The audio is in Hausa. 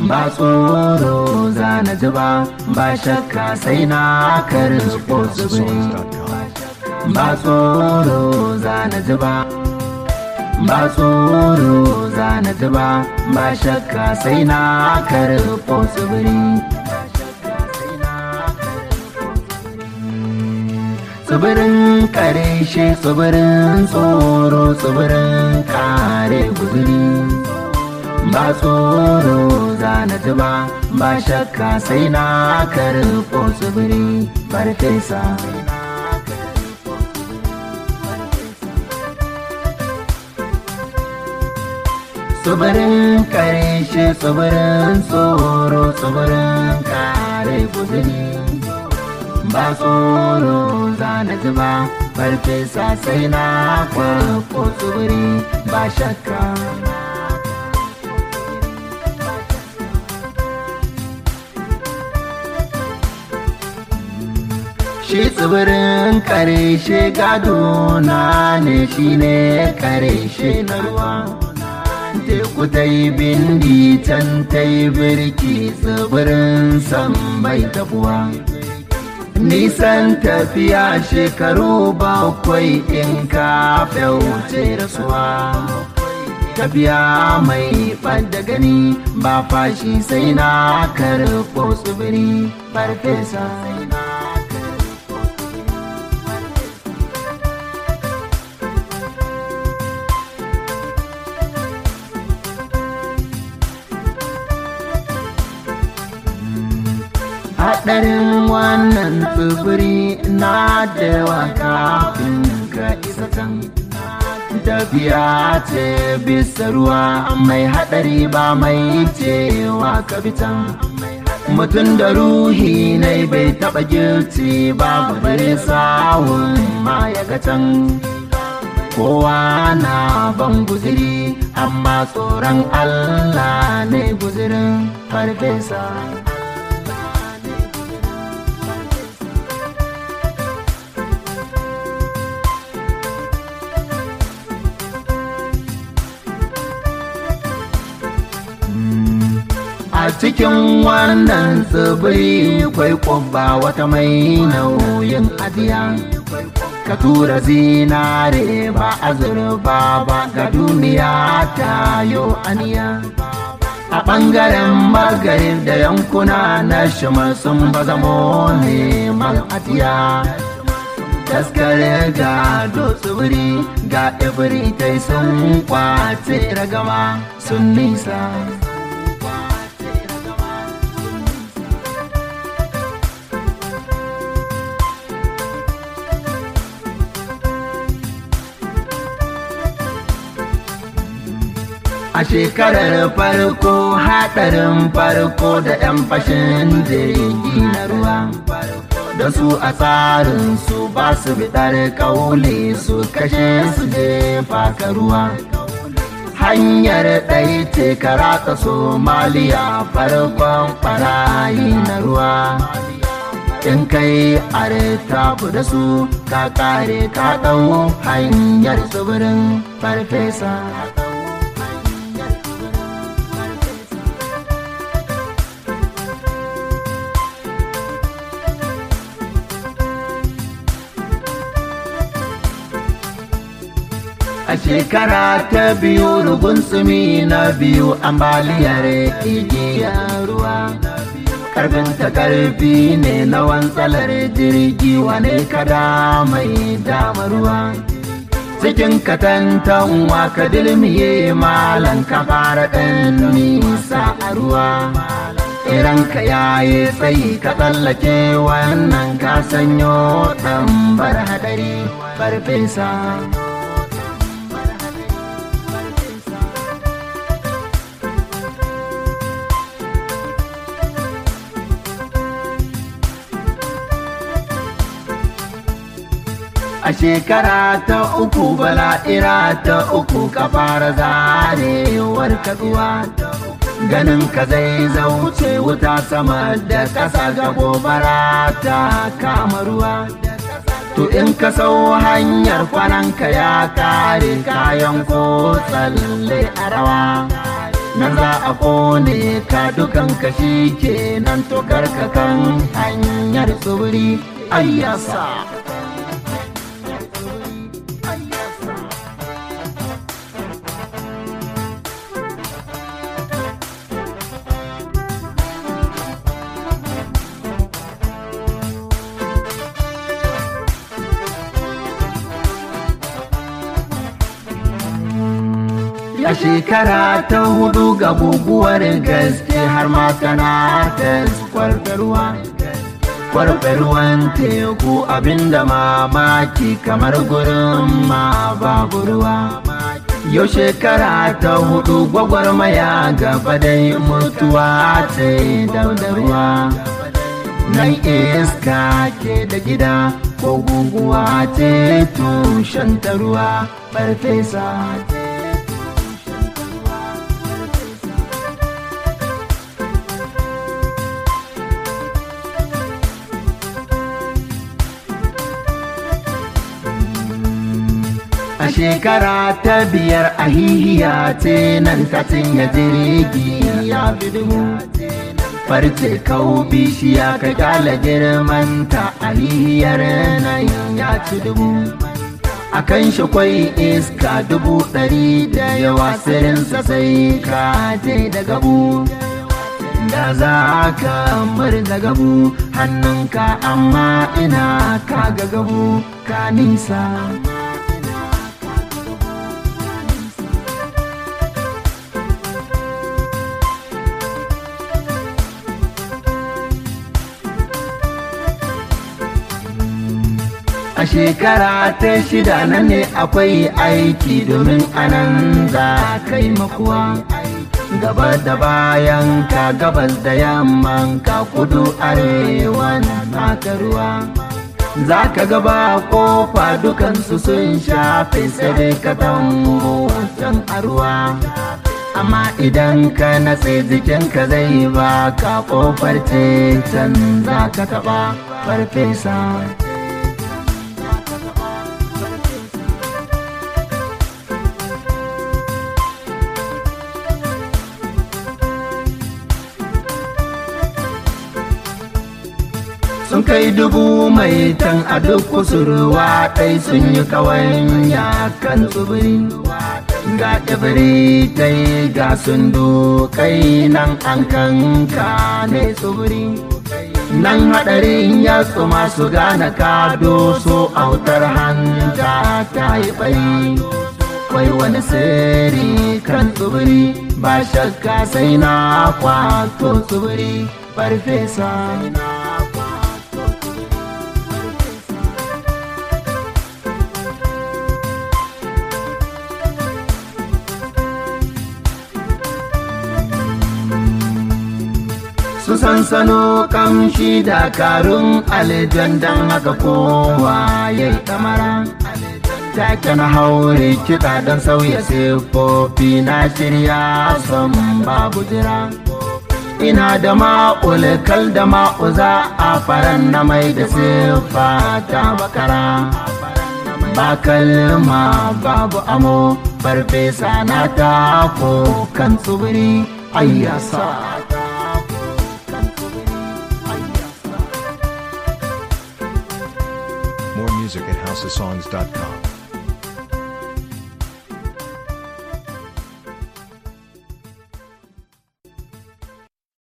ba tsoro za na ji ba ba shakka sai na karɓo tsibiri ba tsoro za na ji ba ba tsoro za na ji ba ba shakka sai na karɓo tsibiri tsibirin kareshe tsibirin tsoro tsibirin kare guzuri ba tsoro za na ji ba ba shakka sai na karɓo tsibiri farfesa tsibirin kareshe tsibirin tsoro tsibirin kare guzuri ba tsoro za na ji ba farfesa sai na kwarko tsibiri ba shakka shi tsibirin kareshe gado na ne shi ne kareshe na ruwa teku ta yi bindi can ta yi birki tsibirin san bai tabuwa nisan tafiya shekaru bakwai in ka wuce rasuwa tafiya mai ɓadda gani ba fashi sai na karɓo tsibiri farfesa haɗarin wannan tsibiri na da yawa kafin ka isa can tafiya ce bisa ruwa mai haɗari ba mai cewa ka can mutum da ruhi ne bai taɓa girci babu bare sawun ma ya ga can kowa na ban guziri amma tsoron allah ne guzirin farfesa a cikin wannan tsibiri kwai kwabba wata mai nauyin adiya ka tura zinare ba azurba ba ga duniya ta yo aniya a ɓangaren magarin da yankuna na shima sun ba zamo neman adiya taskare ga tsibiri ga ibiri tai sun kwace ragama sun nisa a shekarar farko haɗarin farko da 'yan fashin jirgi na ruwa da su a tsarin su ba su biɗar ƙaule su kashe su jefa ka ruwa hanyar ɗai ce karata somaliya farkon ɓarayi na ruwa in kai areta da su ka kare ka ɗau hanyar tsibirin farfesa a shekara ta biyu rugun tsumi na biyu ambaliyar igiyar ruwa karfin ta karfi ne na wantsalar jirgi wane kada mai dama ruwa cikin katantanwa ka dilmiye malan ka fara ɗan nisa a ruwa iran ka yayi tsayi ka tsallake wannan ka sanyo ɗan bar hadari farfesa a shekara ta uku bala'ira ta uku ka fara zarewar kaduwa ganin ka zai zauce wuta sama da ƙasa ga gobara ta kama ruwa to in ka sau hanyar kwananka ya kare kayan ko tsalle a rawa nan za a kone ka dukan kashi kenan to karkakan hanyar tsibiri ayyasa a shekara ta hudu ga guguwar gaske har ma tana ta kwarfarwa kwarfarwan teku abinda mamaki kamar gurin ma babu ruwa yau shekara ta hudu gwagwarmaya gaba dai mutuwa ta daudarwa nan iska ke da gida ko guguwa ce tushen ta ruwa farfesa a shekara ta biyar a hihiya ce nan ta cinye jirgi ya fi dubu farce kau bishiya ka kyala girmanta a hihiyar nan ya ci dubu a kan shi kwai iska dubu ɗari da yawa sirinsa sai ka je da gabu da za ka murza gabu hannunka amma ina ka ga gabu ka nisa a shekara ta shida nan ne akwai aiki domin anan za kai makuwa gaba da bayan ka gabas da yamman ka kudu arewa naka ruwa za ka gaba kofa dukansu sun shafe sai ka tango can a ruwa amma idan ka natse jikinka zai ba ka kofar ce can za ka taba farfesa sun kai dubu mai tan a duk kusurwa ɗai sun yi kawanya kan tsibiri ga ɗibiri tai ga sundu kai nan an kanka ne tsibiri nan haɗarin ya tsuma su gane ka doso autar hanta ta yi ɓari kwai wani sirri kan tsibiri ba shakka sai na kwato tsibiri farfesa su sansano kamshi dakarun alijan don haka kowa ya yi kamara take na haure kiɗa don sauya siffofi na shirya son babu jira ina da ma'ul kal da ma'uza a faran na mai da siffa ta bakara ba kalma babu amo farfesa na tako kan tsibiri ayyasa More music at houseofsongs.com.